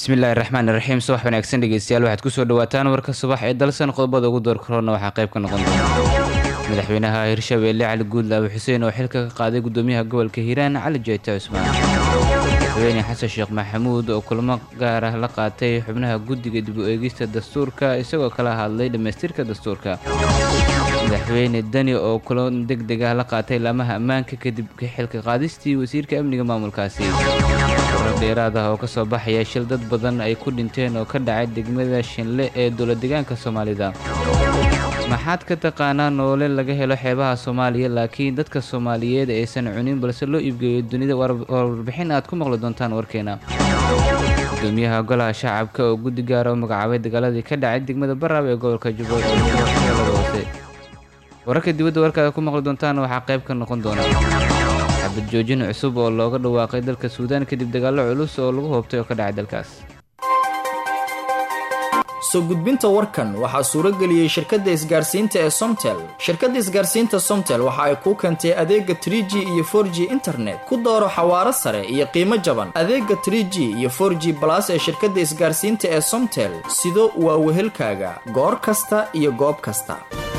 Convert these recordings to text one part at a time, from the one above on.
bismillahi raxmaan iraxiim subax wanaagsan dhegeystayaal waxaad kusoo dhawaataan warka subax ee dalsan qodobada ugu door korona waxaa qayb ka noqon doona madaxweynaha hirshabeelle cali guudlaabe xuseen oo xilka ka qaaday gudoomiyaha gobolka hiiraan cali jeyte cusmaan madaxweyne xasan sheekh maxamuud oo kulamo gaar ah la qaatay xubnaha guddiga dib u eegista dastuurka isagoo kala hadlay dhammaystirka dastuurka madaxweyne dani oo kulan deg deg ah la qaatay laamaha ammaanka kadib xilka qaadistii wasiirka amniga maamulkaasi warar dheeraad ah oo ka soo baxaya shil dad badan ay ku dhinteen oo ka dhacay degmada shinle ee dowladdegaanka soomaalida maxaad ka taqaanaa noole laga helo xeebaha soomaaliya laakiin dadka soomaaliyeed aysan cunin balse loo iibgeeyo dunida warbixin aad ku maqli doontaan warkeena gudoomiyaha golaha shacabka oo guddi gaara u magacaabay dagaaladii ka dhacay degmada baraab ee gobolka jubbooda hoose wararka dibadda warkaada ku maqli doontaan waxaa qayb ka noqon doona xabad joojin cusub oo looga dhawaaqay dalka suudaan kadib dagaallo culus oo lagu hoobtay oo ka dhacay dalkaas soo gudbinta warkan waxaa suuro geliyey shirkadda isgaarsiinta ee somtel shirkadda isgaarsiinta somtel waxa ay kuu keentay adeega trie g iyo for g internet ku dooro xawaaro sare iyo qiimo jaban adeega trie g iyo for g balas ee shirkadda isgaarsiinta ee somtel sido waa wehelkaaga goor kasta iyo goob kasta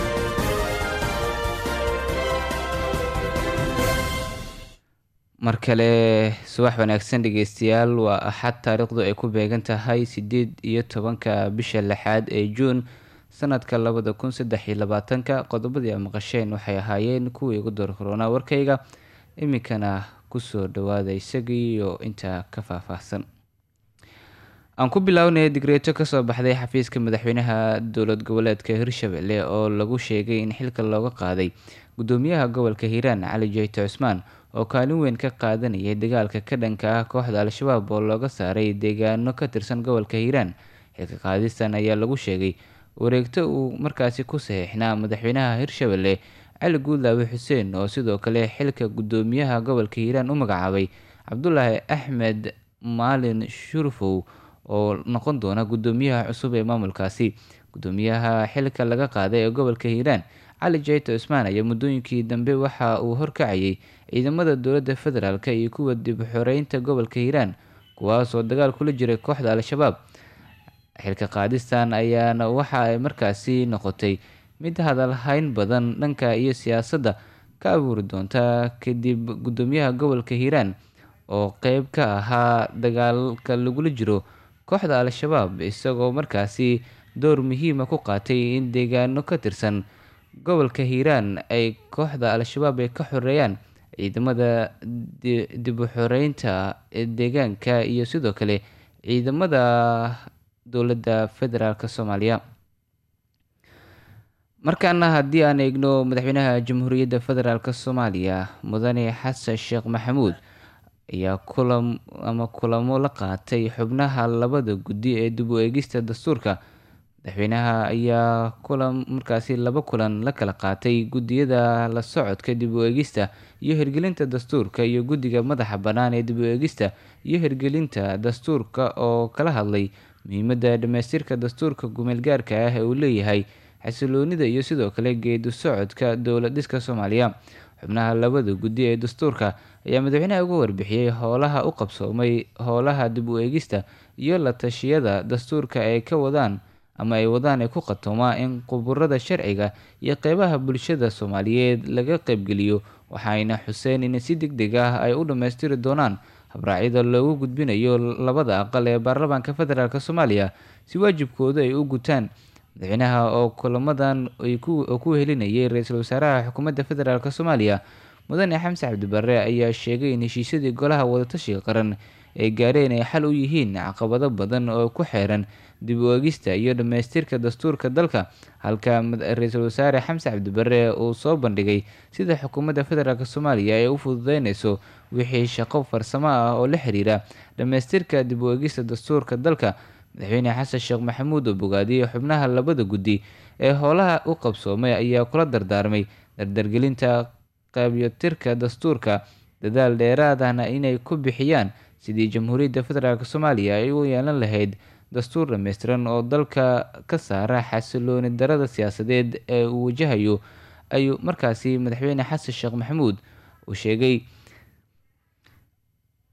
mar kale subax wanaagsan dhegeystayaal waa axad taariikhdu ay ku beegan tahay sideed iyo tobanka bisha lixaad ee juun sanadka labada kun saddex iyo labaatanka qodobadii a maqasheen waxay ahaayeen kuwii ugu door korona warkayga iminkana kusoo dhawaada isagiiyo intaa ka faahfaahsan aan ku bilownaya digreeto kasoo baxday xafiiska madaxweynaha dowlad goboleedka hirshabelle oo lagu sheegay in xilka looga qaaday gudoomiyaha gobolka hiiraan cali jeyte cusmaan oo kaalin weyn ka qaadanayay dagaalka ka dhanka ah kooxda al-shabaab oo looga saaray deegaano ka tirsan gobolka hiiraan xilka qaadistan ayaa lagu sheegay wareegto uu markaasi ku saxiixnaa madaxweynaha hirshabelle cali guudlaabe xuseen oo sidoo kale xilka gudoomiyaha gobolka hiiraan u magacaabay cabdulaahi axmed maalin shurfow oo noqon doona gudoomiyaha cusub ee maamulkaasi gudoomiyaha xilka laga qaaday ee gobolka hiiraan cali jeyte cusmaan ayaa muddooyinkii dambe waxa uu horkacayay ciidamada dowladda federaalk iyo kuwa dib xoreynta gobolka hiiraan kuwaasoo dagaal kula jiray kooxda al-shabaab xilka qaadistan ayaana waxa ay markaasi noqotay mid hadalhayn badan dhanka iyo siyaasadda ka abuuri doonta kadib gudoomiyaha gobolka hiiraan oo qeyb ka ahaa dagaalka lagula jiro kooxda al-shabaab isagoo markaasi door muhiima ku qaatay in deegaano ka tirsan gobolka hiiraan ay kooxda al-shabaab ay ka xoreeyaan ciidamada dib u xoreynta deegaanka iyo sidoo kale ciidamada dowladda federaalk soomaaliya markaana haddii aan eegno madaxweynaha jamhuuriyadda federaalk soomaaliya mudane xasan sheekh maxamuud ayaa kulam ama kulamo la qaatay xubnaha labada guddi ee dib u eegista dastuurka madaxweynaha ayaa kulan markaasi laba kulan la kala qaatay guddiyada la socodka dib u eegista iyo hirgelinta dastuurka iyo guddiga madaxa bannaan ee dib u eegista iyo hirgelinta dastuurka oo kala hadlay muhiimadda dhammaystirka dastuurka gumeelgaarka ah ee uu leeyahay xasiloonida iyo sidoo kale geedu socodka dowlad dhiska soomaaliya xubnaha labada guddi ee dastuurka ayaa madaxweynaha uga warbixiyey howlaha u qabsoomay howlaha dib u eegista iyo la tashiyada dastuurka ay ka wadaan ama ay wadaan ay ku qatoomaa in quburada sharciga iyo qeybaha bulshada soomaaliyeed laga qeybgeliyo waxayna xuseen in si deg deg ah ay u dhammaystiri doonaan habraacyada loogu gudbinayo labada aqal ee baarlamaanka federaalk soomaaliya si waajibkooda ay u gutaan madaxweynaha oo kulamadan oo ku helinayay ra-iisul wasaaraha xukuumadda federaalk soomaaliya mudane xamse cabdibare ayaa sheegay in heshiisyadii golaha wadatashiga qaran ay gaareen ay xal u yihiin caqabado badan oo ku xeeran dib u eegista iyo dhammaystirka dastuurka dalka halka ra-iisul wasaare xamse cabdibare uu soo bandhigay sida xukuumadda federaalk soomaaliya ay u fududeyneyso wixii shaqo farsamo ah oo la xiriira dhammaystirka dib u eegista dastuurka dalka madaxweyne xasan sheekh maxamuud oo bogaadiyey xubnaha labada guddi ee howlaha u qabsoomay ayaa kula dardaarmay dardargelinta qaabyotirka dastuurka dadaal dheeraadahna inay ku bixiyaan sidii jamhuuriyadda federaalk soomaaliya ay u yeelan lahayd dastuur dhammaystiran oo dalka ka saara xasilooni darada siyaasadeed ee uu wajahayo ayuu markaasi madaxweyne xasan sheekh maxamuud uu sheegay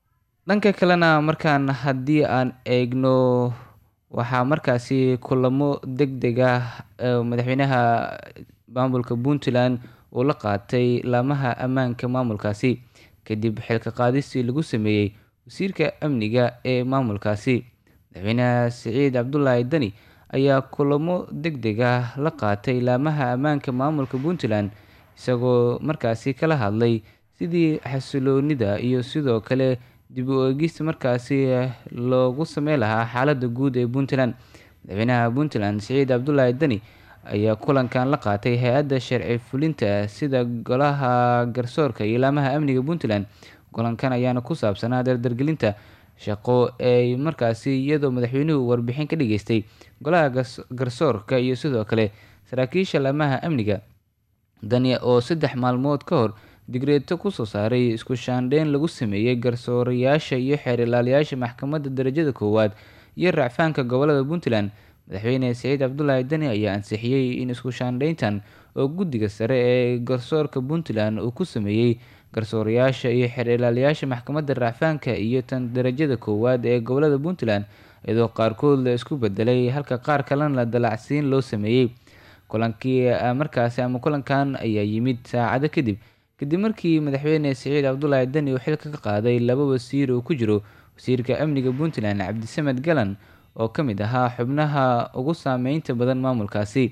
dhanka kalena markaan haddii aan eegno waxaa markaasi kulamo deg deg ah madaxweynaha maamulka puntland uu la qaatay laamaha ammaanka maamulkaasi kadib xilka qaadistii lagu sameeyey wasiirka amniga ee maamulkaasi madaxweynaha siciid cabdulaahi dani ayaa kulamo deg deg ah la qaatay laamaha ammaanka maamulka puntland isagoo markaasi kala hadlay sidii xasiloonida iyo sidoo kale dib u eegis markaasi loogu sameyn lahaa xaalada guud ee puntland madaxweynaha puntland siciid cabdulaahi dani ayaa kulankan la qaatay hay-adda sharci fulinta sida golaha garsoorka iyo laamaha amniga puntland kulankan ayaana ku saabsanaa dardargelinta shaqo ay markaasi iyadoo madaxweynuhu warbixin ka dhageystay golaha garsoorka iyo sidoo kale saraakiisha laamaha amniga dani oo saddex maalmood ka hor digreeto kusoo saaray isku shaandheyn lagu sameeyey garsoorayaasha iyo xeer ilaaliyaasha maxkamadda darajada koowaad iyo racfaanka gobolada puntland madaxweyne siciid cabdulaahi dani ayaa ansixiyey in isku shaandheyntan oo guddiga sare ee garsoorka puntland uu ku sameeyey garsoorayaasha iyo xeer ilaaliyaasha maxkamadda racfaanka iyo tan darajada koowaad ee gobolada puntland iyadoo qaarkood la isku bedelay halka qaar kalena la dalacsiin loo sameeyey kulankii markaasi ama kulankan ayaa yimid saacado kadib kadib markii madaxweyne siciid cabdulaahi dani uu xilka ka qaaday laba wasiir oo ku jiro wasiirka amniga puntland cabdisamed galan oo ka mid ahaa xubnaha ugu saameynta badan maamulkaasi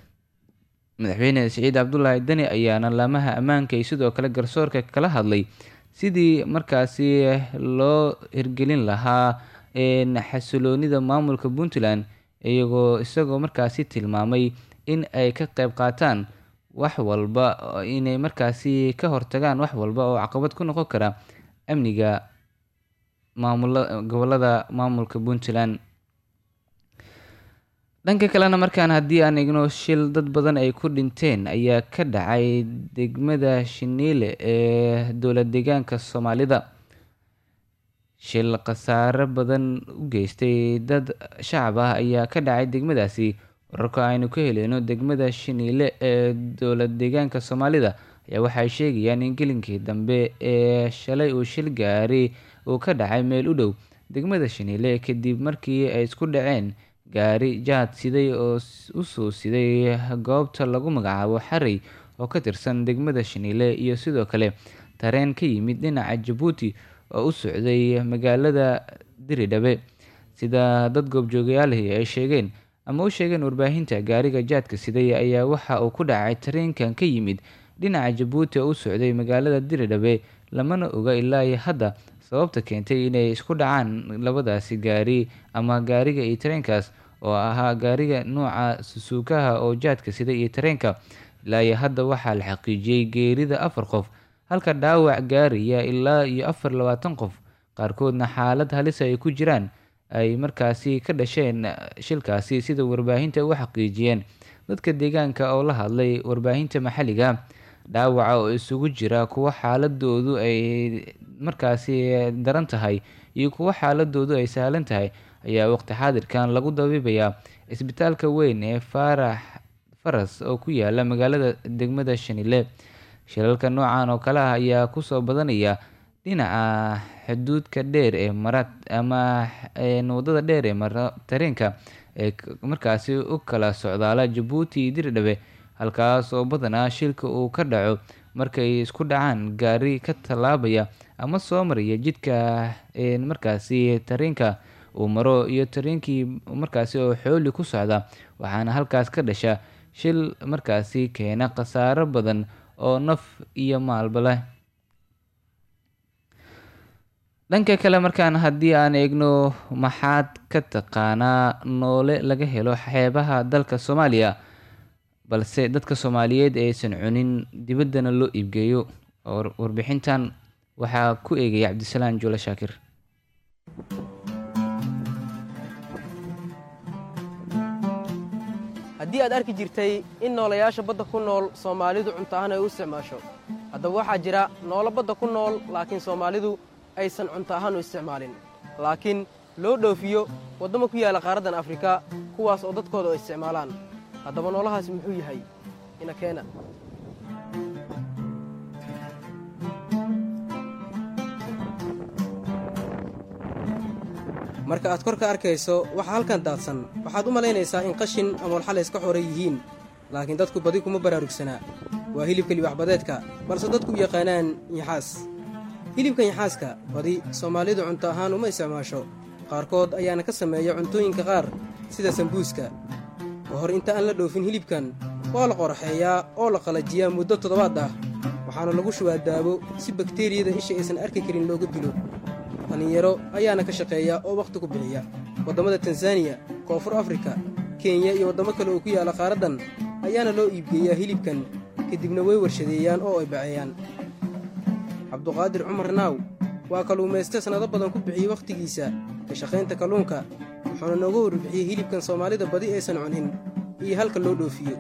madaxweyne siciid cabdulaahi dani ayaana laamaha ammaanka iyo sidoo kale garsoorka kala hadlay sidii markaasi loo hirgelin lahaa xasiloonida maamulka puntland iyagoo isagoo markaasi tilmaamay in ay ka qeyb qaataan wax walba inay markaasi ka hortagaan wax walba oo caqabad ku noqon kara amniga maamula gobolada maamulka puntland dhanka kalena markaan haddii aan igno shil dad badan ay ku dhinteen ayaa ka dhacay degmada shiniile ee dowlad deegaanka soomaalida shil khasaare badan u geystay dad shacab ah ayaa ka dhacay degmadaasi wararka aynu ka heleyno degmada shiniile ee dowlad deegaanka soomaalida ayaa waxay sheegayaan in gelinkii dambe ee shalay uu shil gaari uu ka dhacay meel u dhow degmada shiniile kadib markii ay isku dhaceen gaari jaad siday oo usoo siday goobta lagu magacaabo xarey oo ka tirsan degmada shiniile iyo sidoo kale tareen ka yimid dhinaca jabuuti oo u socday magaalada diridhabe sida dad goobjoogayaalihi ay sheegeen ama u sheegeen warbaahinta gaariga jaadka siday ayaa waxa uu ku dhacay tareenkan ka yimid dhinaca jabuuti oo u socday magaalada diridhabe lamana oga ilaa iyo hadda sababta keentay inay isku dhacaan labadaasi gaari ama gaariga iyo tareenkaas oo ahaa gaariga nuuca susuukaha oo jaadka sida iyo tareenka ilaa iyo hadda waxaa la xaqiijiyey geerida afar qof halka dhaawac gaaraya ilaa iyo afar labaatan qof qaarkoodna xaalad halisa ay ku jiraan ay markaasi ka dhasheen shilkaasi sida warbaahinta u xaqiijiyeen dadka deegaanka oo la hadlay warbaahinta maxalliga dhaawaca oo isugu jira kuwo xaaladoodu ay markaasi daran tahay iyo kuwo xaaladoodu ay sahlan tahay ayaa waqti xaadirkan lagu dabiibayaa isbitaalka weyn ee faarax faras oo ku yaala magaalada degmada shanile shilalka noocan oo kale ah ayaa kusoo badanaya dhinaca xuduudka dheer ee mara ama wadada dheer ee mara tareenka ee markaasi u kala socdaala jabuuti iyo diridhabe halkaas oo badanaa shilka uu ka dhaco markay isku dhacaan gaari ka tallaabaya ama soo maraya jidka markaasi tareenka uu maro iyo tareenkii markaasi oo xooli ku socda waxaana halkaas ka dhasha shil markaasi keena khasaaro badan oo naf iyo maalba leh dhanka kale markaan haddii aan eegno maxaad ka taqaanaa noole laga helo xeebaha dalka soomaaliya balse dadka soomaaliyeed aysan cunin dibaddana loo iibgeeyo warbixintan waxaa ku eegaya cabdisalaan juule shaakir haddii aad arki jirtay in noolayaasha badda ku nool soomaalidu cunto ahaan ay u isticmaasho haddaba waxaa jira noolo badda ku nool laakiin soomaalidu aysan cunto ahaan u isticmaalin laakiin loo dhoofiyo waddamo ku yaalla qaaraddan afrika kuwaas oo dadkooda ay isticmaalaan haddaba noolahaasi muxuu yahay ina keena marka aad kor ka arkayso waxa halkan daadsan waxaad u malaynaysaa in qashin ama walxale iska xoran yihiin laakiin dadku badi kuma baraarugsanaa waa hilibka libaxbadeedka balse dadku u yaqaanaan nyaxaas hilibka nyaxaaska badi soomaalidu cunto ahaan uma isticmaasho qaarkood ayaana ka sameeya cuntooyinka qaar sida sambuuska ka hor inta aan la dhoofin hilibkan waa la qoraxeeyaa oo la qalajiyaa muddo toddobaad ah waxaana lagu shubaa daabo si bakteriyada isha aysan arki karin looga dilo dhallinyaro ayaana ka shaqeeya oo wakhti ku bixiya waddammada tanzaniya koonfur afrika kenya iyo waddamo kale oo ku yaalla qaaraddan ayaana loo iibgeeyaa hilibkan kadibna way warshadeeyaan oo ay baceeyaan cabduqaadir cumar naaw waa kalluumayste sannado badan ku bixiyey wakhtigiisa ka shaqaynta kalluunka wuxuuna nooga warbixiyey hilibkan soomaalida badi aysan cunin iyo halka loo dhoofiyo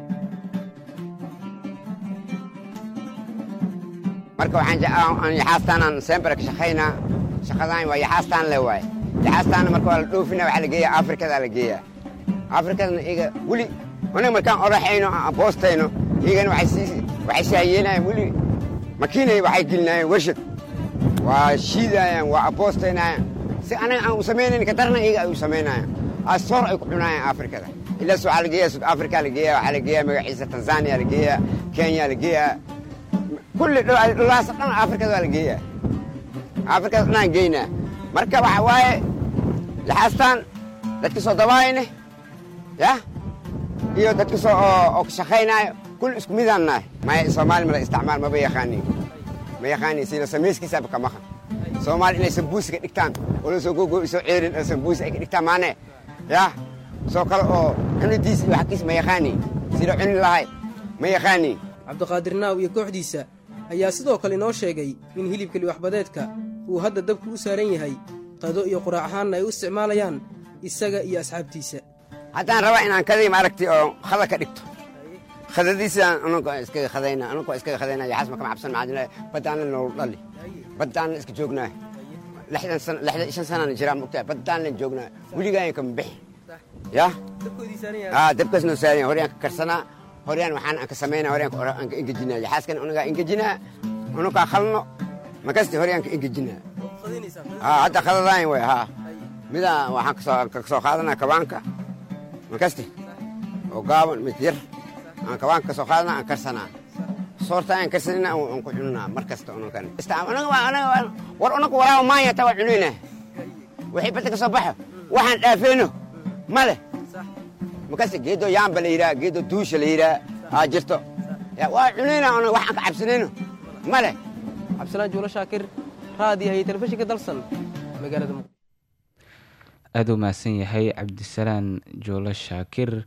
marka waxaan yaxaastaanaan sembere ka shaqaynaa shaqadaan waa yaxaastaan le waaye yaxaastaana marka waa la dhoofina waxaa la geeyaa afrikadaa la geeyaa afrikadana iga weli anaga markaan oraxayno aan boostayno iyagana waxay saayeelayan weli makiinay waxay gelinaayeen warshad waa shiidaayaan waa aboostaynayaan si anaga aan u samaynayn ka darna iyaga ay u samaynayaan asoor ay ku cunaayaan afrikada ilaas waxaa la geeyaa sud africa la geeyaa waxaa la geeyaa magaciisa tanzania la geeyaa kenya la geeyaa kulli dhulaas dhan afrikada waa la geeyaa afrikada dhanaan geynaa marka waxa waaye laxaastaan dadka soo dabaayne ya iyo dadka soo oo ka shaqaynaayo kul isku midaan nahay maya soomaali mala isticmaal maba yaqaanin ma yaqaanin sida samayskiisaaba ka maqan soomaali inay sambuusi ka dhigtaan oo la soo gogo soo ceerin oo sambuusi ay ka dhigtaan maane ya soo kale oo cunidiis iyo xaqiis ma yaqaanin sida cuni lahay ma yaqaanin cabdiqaadir naaw iyo kooxdiisa ayaa sidoo kale inoo sheegay in hilibka liwaxbadeedka uu hadda dabku u saaran yahay qado iyo quraac ahaanna ay u isticmaalayaan isaga iyo asxaabtiisa haddaan rabaa inaan kadii maaragtay oo khada ka dhigto khadadiisaan anagoo iskaga khadayna anagoo iskaga khadayna yaxaas makama cabsan maxaa baddaanna noolu dhali baddaanna iska joognaa lixdan sana lixdan shan sanana jiraan mogtaa baddaanna joognaa weligaayan kama bixi ya aa dabkaas noo saaranya horyaan ka karsanaa horyaan waxaan aan ka samaynaa horyaan aan ka engejinaa yaxaaskana unagaa engejinaa unagaa khalno makasti horyaan ka engejinaa aa hadda khadadaayan way haa midaa waxaan ka soo qaadanaa kabaanka makasti oo gaaban mid yar aan kabaanka ka soo qaadana aan karsanaa soorta aan karsanina aan ku cununaa mar kasta unakan war unaku walaaba maanya taa waa cunayna wixii badda ka soo baxo waxaan dhaafeeno ma leh makasti geedo yaamba la yidhaha geedo duusha la yidhaha aa jirto waa cunayna una wax aan ka cabsanayno ma leh cabdisalaan juulo shaakir raadiyaha iyo telefishinka dalsan magaalada muqdisho aada u mahadsan yahay cabdisalaan joolo shaakir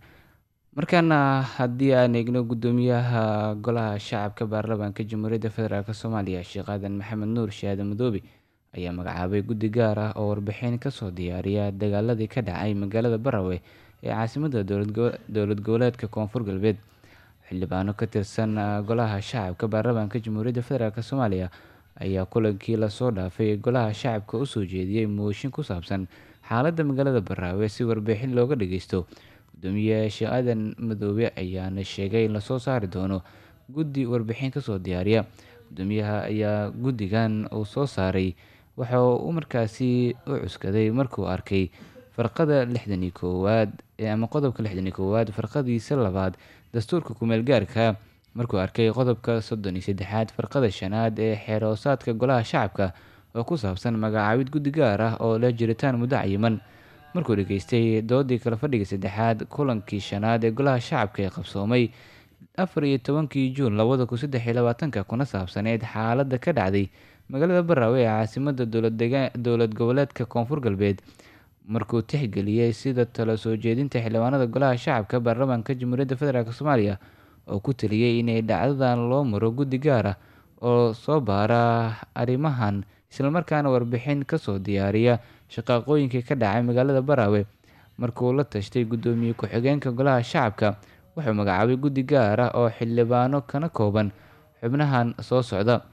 markaana haddii aan eegno guddoomiyaha golaha shacabka baarlamaanka jamhuuriyadda federaalk soomaaliya sheekh aadan maxamed nuur shaade madoobe ayaa magacaabay guddi gaar ah oo warbixin kasoo diyaariya dagaaladii ka dhacay magaalada barawe ee caasimadda dowlad goboleedka koonfur galbeed xildhibaano ka tirsan golaha shacabka baarlamaanka jamhuuriyadda federaalk soomaaliya ayaa kulankii lasoo dhaafay ee golaha shacabka usoo jeediyey mooshin ku saabsan xaaladda magaalada baraawe si warbixin looga dhageysto gudoomiye sheekh aadan madoobe ayaana sheegay in lasoo saari doono guddi warbixin kasoo diyaariya gudoomiyaha ayaa guddigan uu soo saaray waxa uu markaasi u cuskaday markuu arkay farqada lixdan iyo koowaad ama qodobka lixdan iyo koowaad farqadiisa labaad dastuurka kumeel gaarka markuu arkay qodobka soddon iyo saddexaad farqada shanaad ee xeeroosaadka golaha shacabka oo ku saabsan magacaabid guddi gaar ah oo leh jiritaan muddo cayiman markuu dhageystay doodii kale fadhiga saddexaad kulankii shanaad ee golaha shacabka ee qabsoomay afar iyo tobankii juun labada kun saddex iyo labaatanka kuna saabsaneyd xaaladda ka dhacday magaalada baraawe ee caasimada dowlad goboleedka koonfur galbeed markuu tixgeliyey sida talo soo jeedinta xildhibaanada golaha shacabka baarlamaanka jamhuuriyadda federaalk soomaaliya oo ku taliyey inay dhacdadan loo maro guddi gaar ah oo soo baara arrimahan islamarkaana warbixin kasoo diyaariya shaqaaqooyinkii ka dhacay magaalada baraawe markuu la tashtay guddoomiye ku-xigeenka golaha shacabka wuxuu magacaabay guddi gaar ah oo xildhibaano kana kooban xubnahan soo socda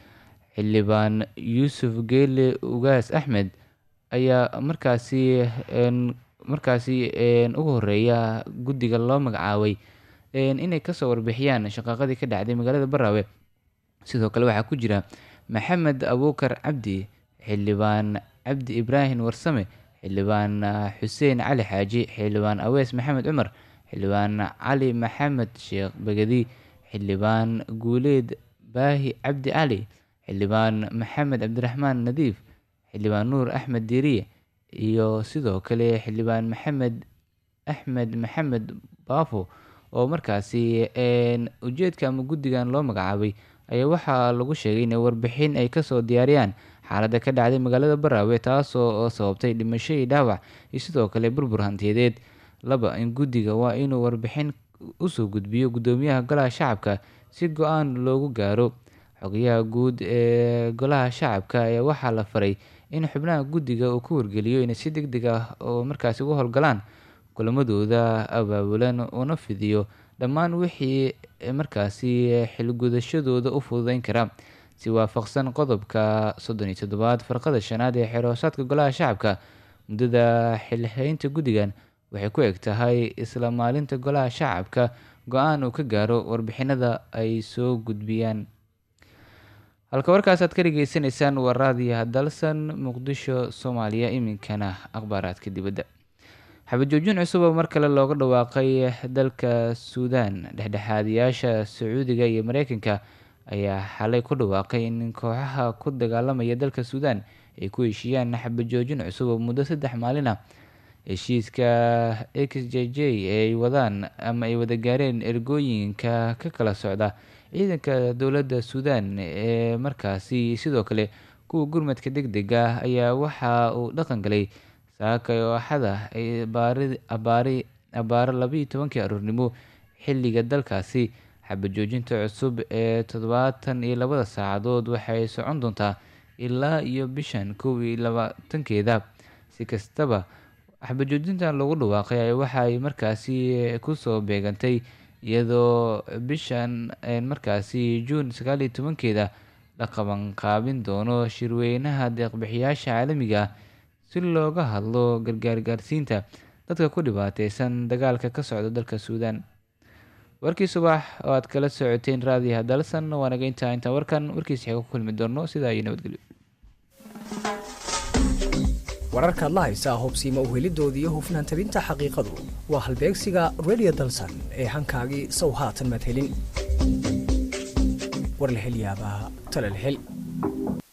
xildhibaan yuusuf geele ugaas axmed ayaa markaasi markaasi ugu horeeya guddiga loo magacaabay inay kasoo warbixiyaan shaqaaqadii ka dhacday magaalada baraawe sidoo kale waxaa ku jira maxamed abuukar cabdi xildhibaan cabdi ibraahim warsame xildhibaan xuseen cali xaaji xildhibaan awees maxamed cumar xildhibaan cali maxamed sheekh begedi xildhibaan guuleed baahi cabdi cali xildhibaan maxamed cabdiraxmaan nadiif xildhibaan nuur axmed diiriye iyo sidoo kale xildhibaan maxamed axmed maxamed baafo oo markaasi ujeedka ama guddigan loo magacaabay ayaa waxaa lagu sheegay inay warbixin ay kasoo diyaariyaan xaaladda ka dhacday magaalada baraawe taasoo sababtay dhimasho iyo dhaawac iyo sidoo kale burbur hantiyadeed laba in guddiga waa inuu warbixin usoo gudbiyo guddoomiyaha golaha shacabka si go-aan loogu gaaro xogayaha guud ee golaha shacabka ayaa waxaa la faray in xubnaha guddiga uu ku wargeliyo inay si deg deg ah oo markaasi uga howlgalaan kulamadooda abaabulan una fidiyo dhammaan wixii markaasi xilgudashadooda u fududeyn kara si waafaqsan qodobka soddon iyo toddobaad farqada shanaad ee xeroosaadka golaha shacabka muddada xilhaynta guddigan waxay ku eg tahay isla maalinta golaha shacabka go-aan uu ka gaaro warbixinada ay soo gudbiyaan halka warkaas aad ka dhageysanaysaan waa raadiyaha dalsan muqdisho soomaaliya iminkana akhbaaraadka dibadda xabajoojin cusub oo mar kale looga dhawaaqay dalka suudaan dhexdhexaadiyaasha sacuudiga iyo mareykanka ayaa xalay ku dhawaaqay in kooxaha ku dagaalamaya dalka suudaan ay ku heshiiyaan xabajoojin cusub oo muddo saddex maalin ah heshiiska x j j ay wadaan ama ay wada gaareen ergooyinka ka kala socda ciidanka dowladda suudaan ee markaasi sidoo kale kuwa gurmadka deg deg ah ayaa waxa uu dhaqan galay saakay oo axada abaari abaaro labaiyo tobankii aroornimo xilliga dalkaasi xabajoojinta cusub ee toddobaatan iyo labada saacadood waxay socon doontaa ilaa iyo bishan kow iyo labaatankeeda si kastaba xabajoojintan lagu dhawaaqay waxaay markaasi kusoo beegantay iyadoo bishan markaasi juun sagaal iyo tobankeeda la qabanqaabin doono shirweynaha deeqbixiyaasha caalamiga ah si looga hadlo gargaar gaarsiinta dadka ku dhibaateysan dagaalka ka socda dalka suudaan warkii subax oo aad kala socoteen raadiyaha dalsan waa naga intaa intaan warkan warkiisa xiga ku kulmi doono sidaa iyo nabadgelyo wararkaad la haysaa hubsiima uhelidooda iyo hufnaan tabinta xaqiiqadu waa halbeegsiga radio dalsan ee hankaagii sow haatan madhelin war la hel yaabaa tala la hel